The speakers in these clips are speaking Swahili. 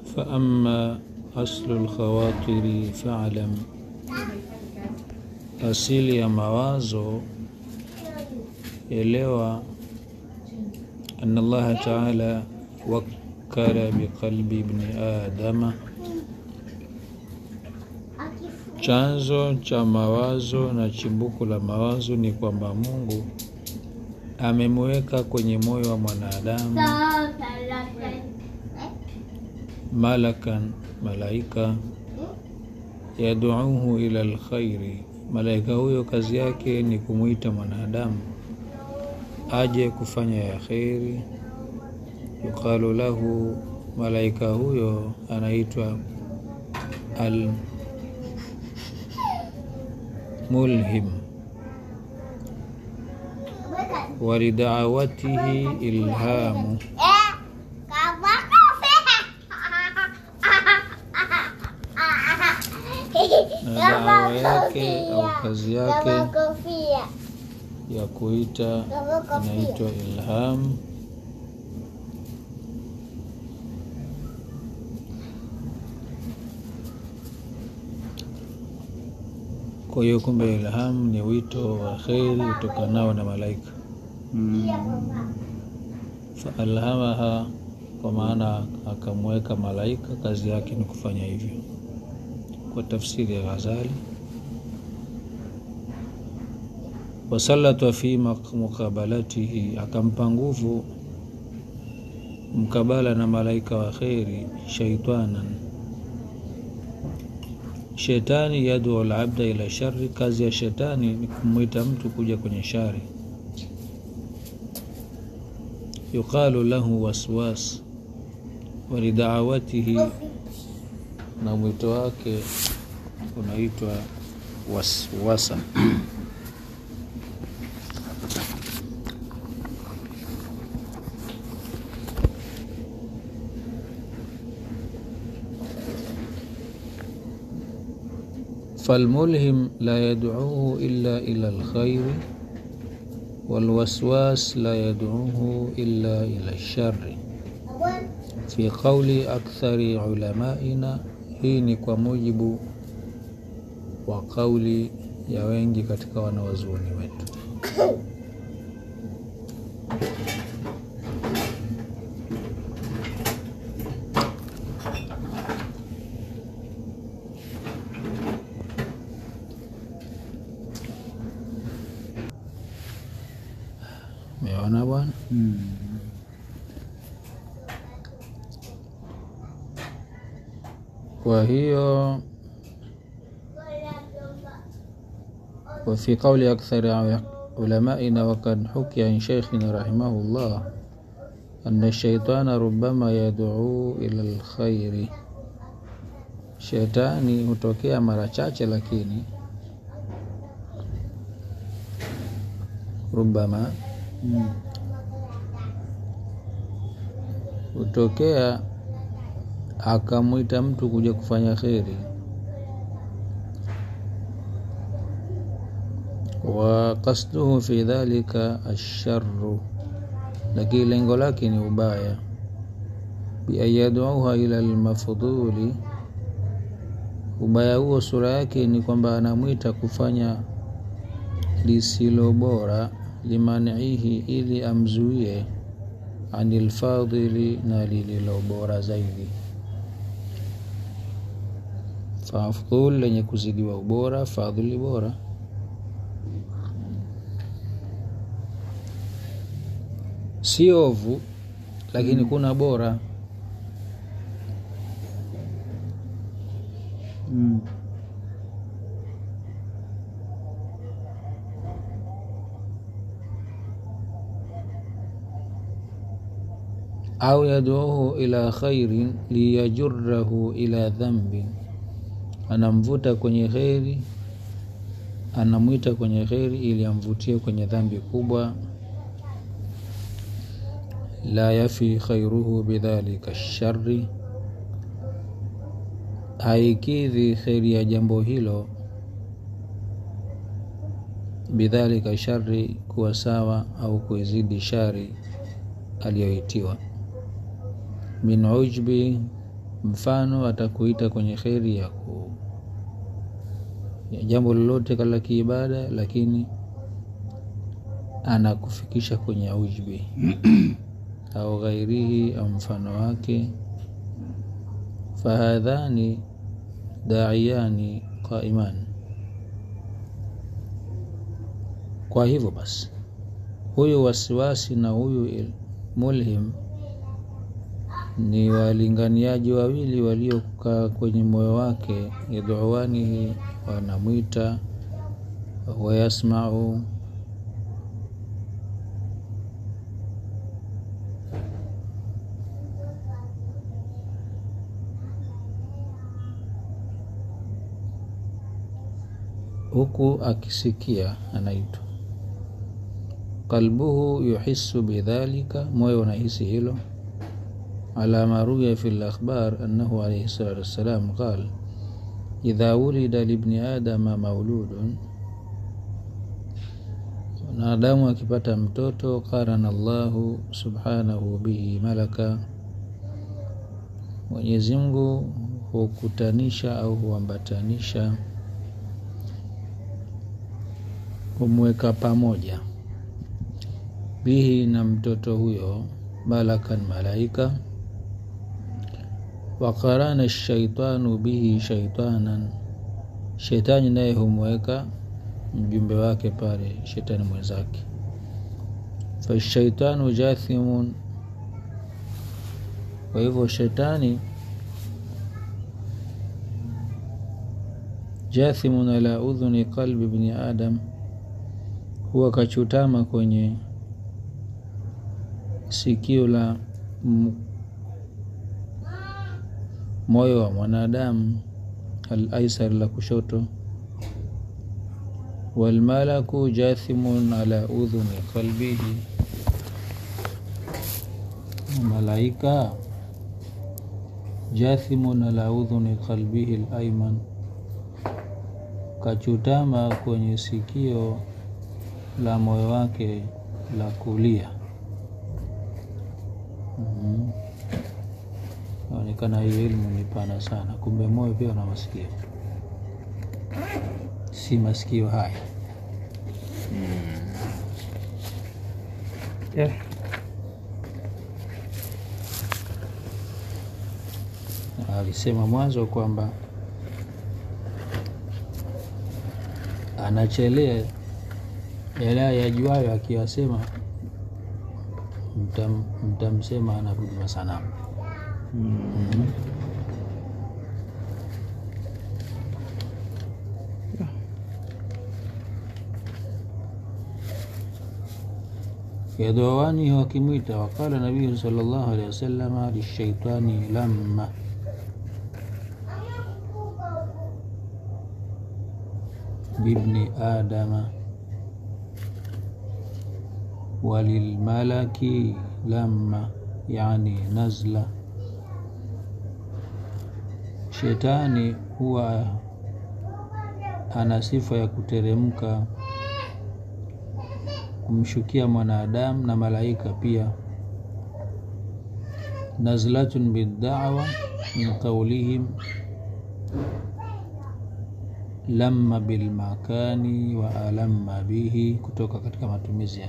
faama aslu lkhawatiri falam, asili ya mawazo elewa, ana Allaha taala wakkala biqalbi ibni adama, chanzo cha mawazo na chimbuko la mawazo ni kwamba Mungu amemweka kwenye moyo wa mwanadamu malakan, malaika yaduuhu ila lkhairi, malaika huyo kazi yake ni kumwita mwanadamu aje kufanya ya kheri. Yuqalu lahu, malaika huyo anaitwa almulhim walidaawatihi ilhamu na dawa yake au kazi yake ya kuita inaitwa ilham. Kwa hiyo kumbe ilham ni wito wa kheri utokanao na malaika. Faalhamaha, kwa maana akamweka malaika, kazi yake ni kufanya hivyo, kwa tafsiri ya Ghazali. Wasalata fi mukabalatihi, akampa nguvu mkabala na malaika wa kheri, shaitanan, shetani, yaduu labda ila shari, kazi ya shetani ni kumwita mtu kuja kwenye shari yuqalu lahu waswas walidaawatihi, na mwito wake unaitwa waswasa. falmulhim la yaduuhu illa ila lkhairi walwaswas la yaduuhu illa ila lshari fi qauli akthari ulamaina. Hii ni kwa mujibu wa kauli ya wengi katika wanawazuoni wetu. Meona bwana. Kwa hiyo wa fi qauli akthari ulamaina wakad hukia an sheikhina rahimahullah anna shaitana rubama yaduu ila lkhairi, shetani hutokea mara chache, lakini rubama hutokea akamwita mtu kuja kufanya kheri. wa qasduhu fi dhalika asharru, lakini lengo lake ni ubaya. bi an yaduuha ila lmafdhuli, ubaya huo sura yake ni kwamba anamwita kufanya lisilo bora, limaniihi, ili amzuie anil fadhili, na lililo bora zaidi fafdhul lenye kuzidiwa ubora, fadhili bora. Si ovu lakini kuna bora. Mm. au yaduuhu ila khairin liyajurahu ila dhambin, anamvuta kwenye kheri, anamwita kwenye kheri ili amvutie kwenye dhambi kubwa. La yafi khairuhu bidhalika shari, haikidhi kheri ya jambo hilo bidhalika shari, kuwa sawa au kuizidi shari aliyoitiwa min ujbi mfano atakuita kwenye kheri ya ku ya jambo lolote la kiibada lakini anakufikisha kwenye ujbi au ghairihi au mfano wake fahadhani daiyani qaiman kwa hivyo basi huyu wasiwasi na huyu mulhim ni walinganiaji wawili waliokaa kwenye moyo wake yadhuwanihi wanamwita wayasmau huku akisikia anaitwa qalbuhu yuhisu bidhalika moyo unahisi hilo ala ma ruya fi lakhbar annahu alayhi salatu wassalam qal idha wulida libni adama mauludun mwanadamu akipata mtoto qarana llahu subhanahu bihi malaka mwenyezi mungu hukutanisha au huambatanisha humweka pamoja bihi na mtoto huyo malakan malaika wakarana shaitanu bihi shaitanan shetani naye humweka mjumbe wake pale shetani mwenzake fashaitanu jathimun kwa hivyo shetani jathimun ala udhuni qalbi bni adam huwa kachutama kwenye sikio la moyo wa mwanadamu alaisar la kushoto walmalaku jathimun ala udhuni qalbihi malaika jathimun ala udhuni qalbihi alaiman kachutama kwenye sikio la moyo wake la kulia naonekana mm-hmm. hiyo elimu ni pana sana kumbe moyo pia una masikio si masikio haya mm. yeah. alisema mwanzo kwamba anachelea yale yajuayo akiyasema mtam, mtamsema anabudi masanamu mm. mm-hmm. yadhawani wakimwita waqala nabiyu sallallahu alaihi wasalama lishaitani lamma bibni adama walilmalaki lamma yani nazla shetani huwa ana sifa ya kuteremka kumshukia mwanadamu na malaika pia nazlatun bidawa min qaulihim lamma bilmakani wa alamma bihi kutoka katika matumizi ya,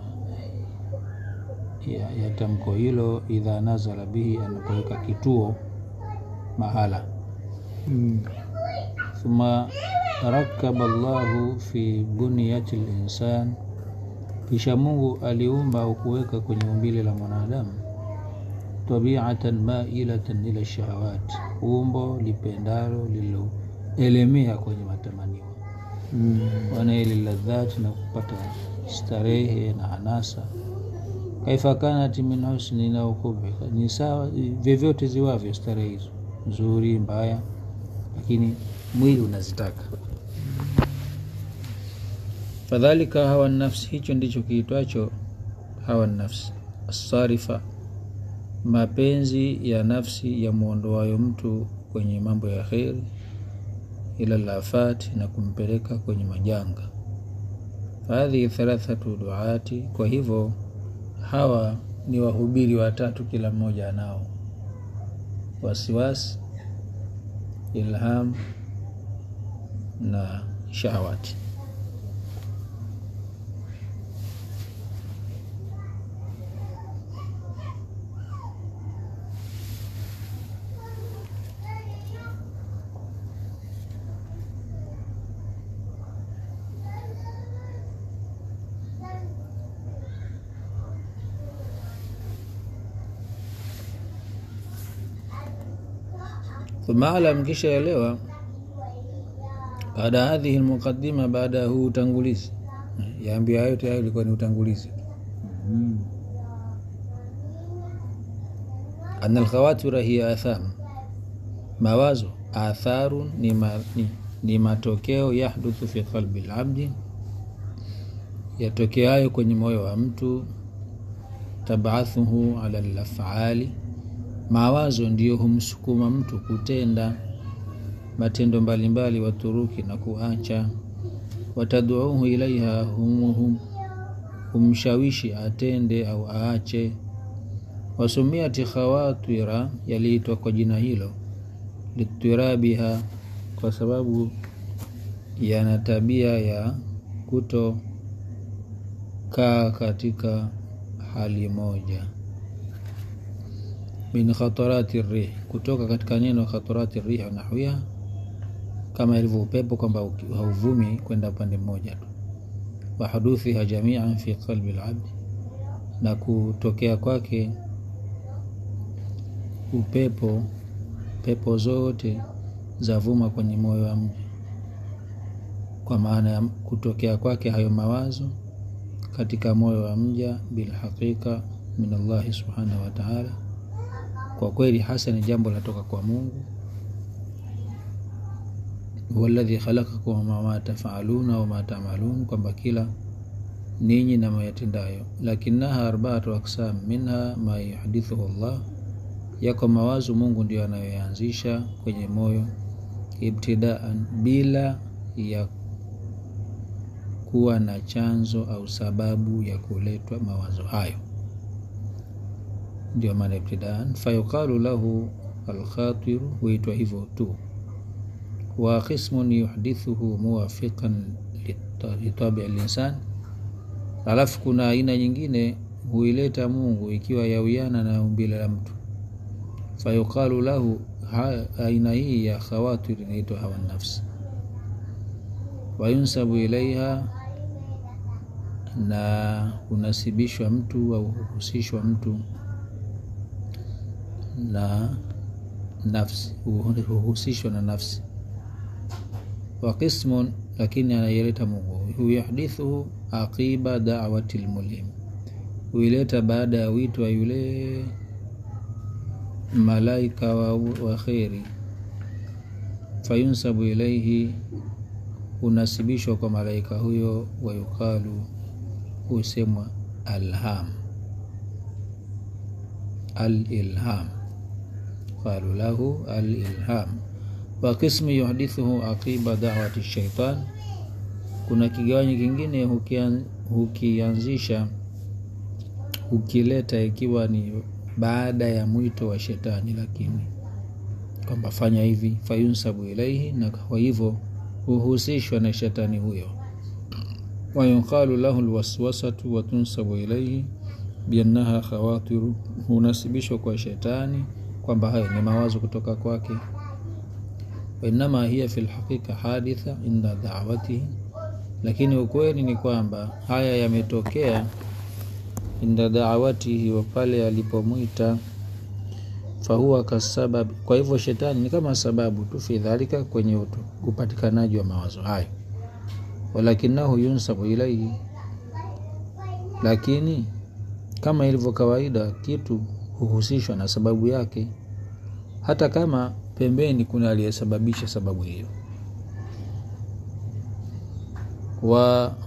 ya, ya tamko hilo idha nazala bihi anapoweka kituo mahala mm. thumma rakaba llahu fi buniyati linsan kisha mungu aliumba au kuweka kwenye umbile la mwanadamu tabiatan mailatan ila shahawat umbo lipendalo lililoelemea kwenye matamanio mm. wanaili ladhati na kupata starehe na anasa kaifa kanat min husni na ukubika ni sawa vyovyote ziwavyo starehe hizo nzuri mbaya lakini mwili unazitaka fadhalika hawa nafsi hicho ndicho kiitwacho hawa nafsi asarifa mapenzi ya nafsi ya mwondoayo mtu kwenye mambo ya kheri ila lafati na kumpeleka kwenye majanga fahadhihi thalathatu duati kwa hivyo hawa ni wahubiri watatu kila mmoja anao wasiwasi ilham na shahawati thumma alam kisha elewa baada ya hadhihi lmuqadima baada ya huu utangulizi yaambia hayo tayari ilikuwa ni utangulizi ana alkhawatira hiya atham mawazo atharu ni, ma, ni, ni matokeo yahduthu fi qalbi labdi yatokeayo kwenye moyo wa mtu tabathuhu ala lafali mawazo ndiyo humsukuma mtu kutenda matendo mbalimbali waturuki na kuacha wataduuhu ilaiha hum, hum, humshawishi atende au aache wasumiati khawatira yaliitwa kwa jina hilo litirabiha kwa sababu yana tabia ya kutokaa katika hali moja min khatarati rih kutoka katika neno khatarati rih nahwiha kama ilivyo upepo kwamba hauvumi kwenda upande mmoja tu wa huduthiha jamian fi qalbi labdi na kutokea kwake upepo pepo zote zavuma kwenye moyo wa mja kwa maana ya kutokea kwake hayo mawazo katika moyo wa mja bilhaqiqa min Allahi subhanahu wa ta'ala kwa kweli hasa ni jambo latoka kwa Mungu huwa alladhi khalaqakum wama tafaluna wama tamalun, kwamba kila ninyi na mayatendayo. Lakinaha arbaatu aksam minha ma yuhdithuhu Allah, yako mawazo Mungu ndio anayoyaanzisha kwenye moyo ibtidaan, bila ya kuwa na chanzo au sababu ya kuletwa mawazo hayo ndio maana ibtidaan. Fayuqalu lahu alkhatiru, huitwa hivyo tu. Wa qismun yuhdithuhu muwafiqan litabi linsan, alafu kuna aina nyingine huileta Mungu ikiwa yawiana na umbile la mtu. Fayuqalu lahu, aina hii ya khawatir inaitwa hawa nafsi. Wayunsabu ilaiha, na unasibishwa mtu au huhusishwa mtu na nafsi, huhusishwa na nafsi. Wa qismun, lakini anaileta Mungu, huyahdithuhu aqiba da'wati lmulim, huileta baada ya wito wa yule malaika wa, wa kheri. Fayunsabu ilaihi, hunasibishwa kwa malaika huyo. Wayuqalu, husemwa alham, alilham qalu lahu alilham. Wa qismu yuhdithuhu aqiba da'wati shaitan, kuna kigawanyo kingine hukianzisha hukileta ikiwa ni baada ya mwito wa shetani, lakini kwamba fanya hivi, fayunsabu ilaihi, na kwa hivyo huhusishwa na shetani huyo. Wayuqalu lahu alwaswasatu wa tunsabu ilaihi biannaha khawatiru, hunasibishwa kwa shetani kwamba hayo ni mawazo kutoka kwake. Wainama hiya fi lhaqiqa haditha inda da'watihi, lakini ukweli ni kwamba haya yametokea inda da'watihi, wa pale alipomwita. Fahuwa kasababi, kwa hivyo shetani ni kama sababu tu, fi dhalika, kwenye upatikanaji wa mawazo hayo. Walakinahu yunsabu ilaihi, lakini kama ilivyo kawaida, kitu huhusishwa na sababu yake, hata kama pembeni kuna aliyesababisha sababu hiyo. wa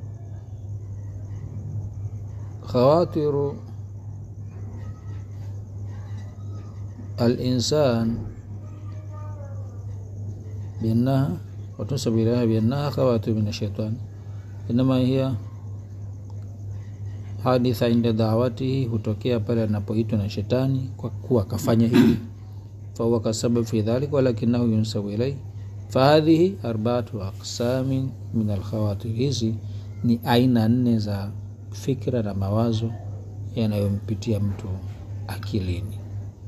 khawatiru alinsan biannaha watunsabu ilaiha biannaha khawatiru min ashaitani inama hiya haditha inda dawatihi, hutokea pale anapoitwa na shetani kwa kuwa akafanya hili fahuwa kasabab fi dhalik walakinahu yunsabu ilaihi fahadhihi arbaatu aqsamin min alkhawatir hizi ni aina nne za fikra na mawazo yanayompitia mtu akilini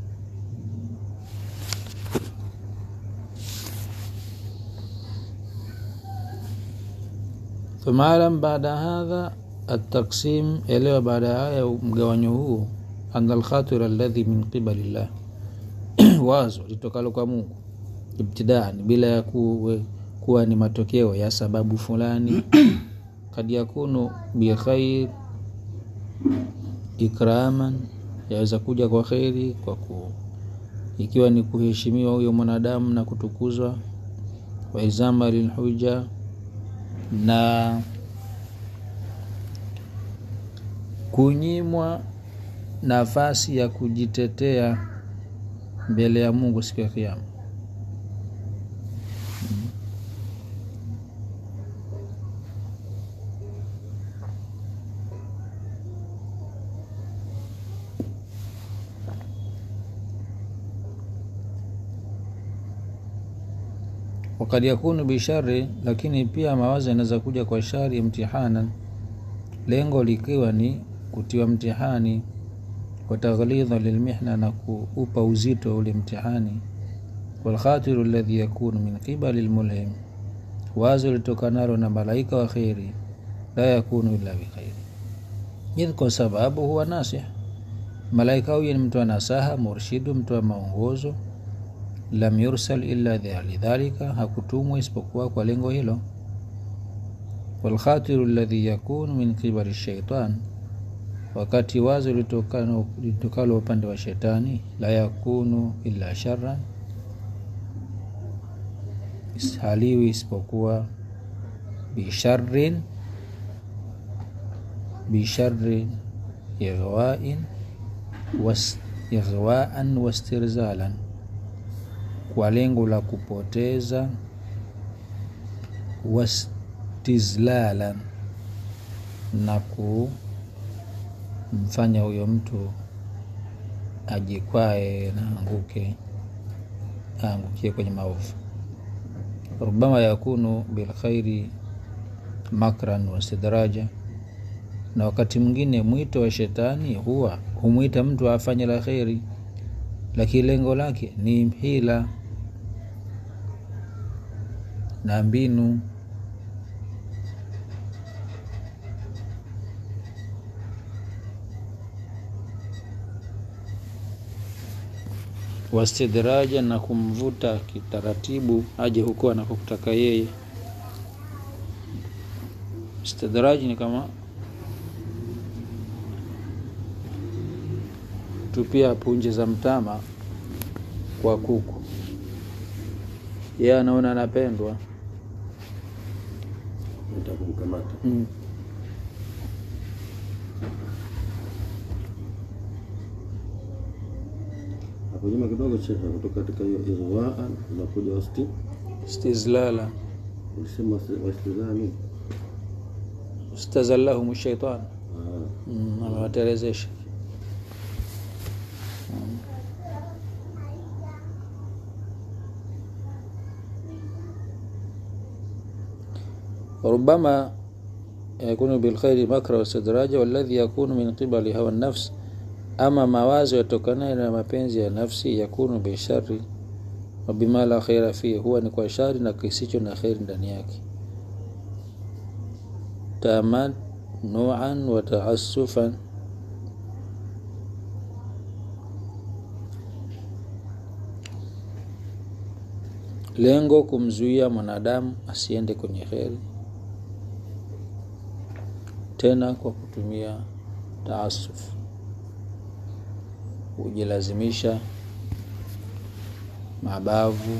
ثم اعلم بعد هذا التقسيم elewa baada ya haya mgawanyo huu ana alkhatir alladhi min qibali llah wazo litokalo kwa mungu ibtidaan bila ya kuwe, kuwa ni matokeo ya sababu fulani kad yakunu bikhair ikraman yaweza kuja kwa kheri kwa ku ikiwa ni kuheshimiwa huyo mwanadamu na kutukuzwa waizama lilhuja na kunyimwa nafasi ya kujitetea mbele ya mungu siku ya kiama wakad yakunu bishari lakini pia mawazo yanaweza kuja kwa shari imtihanan lengo likiwa ni kutiwa mtihani wataghlidha lilmihna na kuupa uzito ule mtihani walkhatiru ladhi yakunu min qibali lmulhim wazo litokanalo na malaika wa kheri la yakunu illa bikhairi idh kwa sababu huwa nasih malaika huyo ni mtu wa nasaha murshidu mtu wa maongozo lam yursal illa lidhalika hakutumwa isipokuwa kwa lengo hilo walkhatiru ladhi yakunu min qibali shaitan wakati wazo litokalo upande wa shetani la yakunu illa sharan haliwi isipokuwa bisharin bisharin ighwain was, ighwaan wastirzalan kwa lengo la kupoteza wastizlalan na kumfanya huyo mtu ajikwae na anguke aangukie kwenye maovu rubama yakunu bilkhairi makran wastidraja na wakati mwingine mwito wa shetani huwa humwita mtu afanye la kheri lakini lengo lake ni hila na mbinu wastidraja na kumvuta kitaratibu aje huko anakotaka yeye istidraji ni kama tupia punje za mtama kwa kuku yeye anaona anapendwa kumkamata mm. hapo nyuma kidogo shekhe kutoka katika hiyo ighwaan unakuja wasti istizlala ulisema wasti- wastizami stazallahum shaitan Ah, mm, amewatelezesha وربما يكون بالخير مكر واستدراجا والذي يكون من قبل هوى النفس ama mawazo yatokanayo na mapenzi ya nafsi yakunu bishari wabima la khaira fihi huwa ni kwa shari na kisicho na kheri ndani yake tamanuan wa taasufan lengo kumzuia mwanadamu asiende kwenye kheri tena kwa kutumia taasuf kujilazimisha mabavu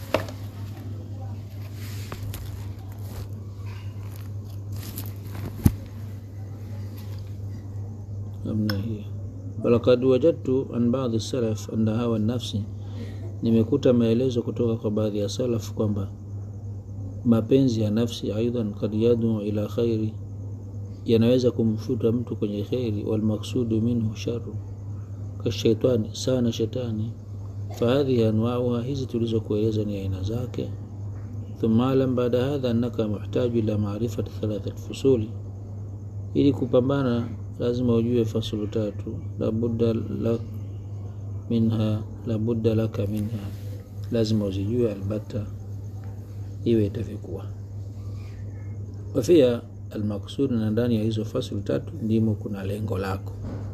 namna hiyo walakad wajadtu an baadhi salaf anna hawa nafsi nimekuta maelezo kutoka kwa baadhi ya salaf kwamba mapenzi ya nafsi aidan kad yaduu ila khairi yanaweza kumfuta mtu kwenye kheri walmaksudu minhu sharu kashaitani sana shetani fahadhihi anwauha hizi tulizokueleza ni aina zake thumma alam baada hadha annaka muhtaju ila marifati thalathat fusuli ili kupambana lazima ujue fasulu tatu labudda lak minha labudda laka minha lazima uzijue albata iwe itavyokuwa wafia almaksudi na ndani ya hizo fasulu tatu ndimo kuna lengo lako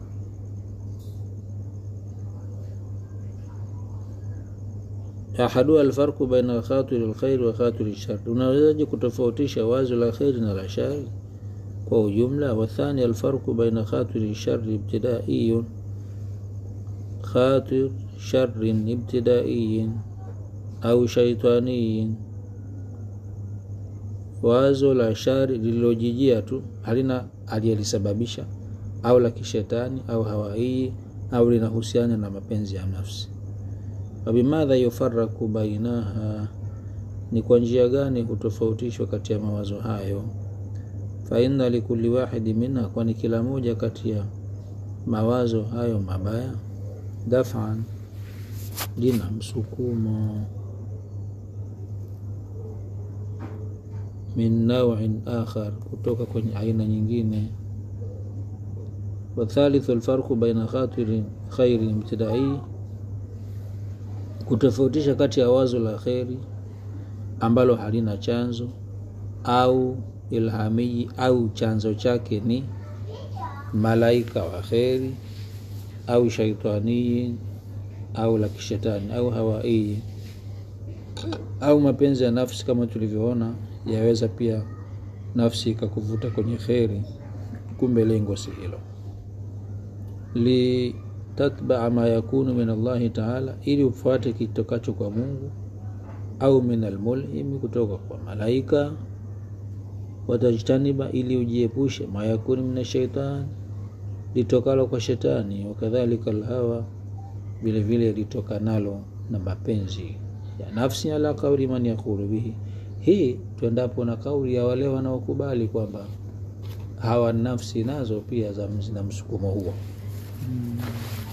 ahaduha alfarqu baina khatiri lkhairi wa khatiri shari unawezaje kutofautisha wazo la kheri na la shari kwa ujumla wathani alfarqu baina khatiri shari ibtidaiyun khatir sharin ibtidaiyin au shaitaniyin wazo la shari lililojijia tu halina aliyelisababisha au la kishetani au hawaii au linahusiana na mapenzi ya nafsi wabimadha yufaraku bainaha ni kwa njia gani hutofautishwa kati ya mawazo hayo faina likuli wahidi minha kwani kila moja kati ya mawazo hayo mabaya dafan lina msukumo min nauin akhar kutoka kwenye aina nyingine wathalithu alfarqu baina khatiri khairi ibtidai kutofautisha kati ya wazo la kheri ambalo halina chanzo au ilhamii au chanzo chake ni malaika wa kheri au shaitanii au la kishetani au hawaii au mapenzi ya nafsi kama tulivyoona yaweza pia nafsi ikakuvuta kwenye kheri kumbe lengo si hilo litatbaa ma yakunu min allahi taala ili ufuate kitokacho kwa mungu au min almulhimi kutoka kwa malaika watajtaniba ili ujiepushe ma yakunu min ashaitani litokalo kwa shetani wakadhalika alhawa vile vile litokanalo na mapenzi ya nafsi ala kauli man yaqulu bihi hii tuendapo na kauli ya wale wanaokubali kwamba hawa nafsi nazo pia zina msukumo huo mm.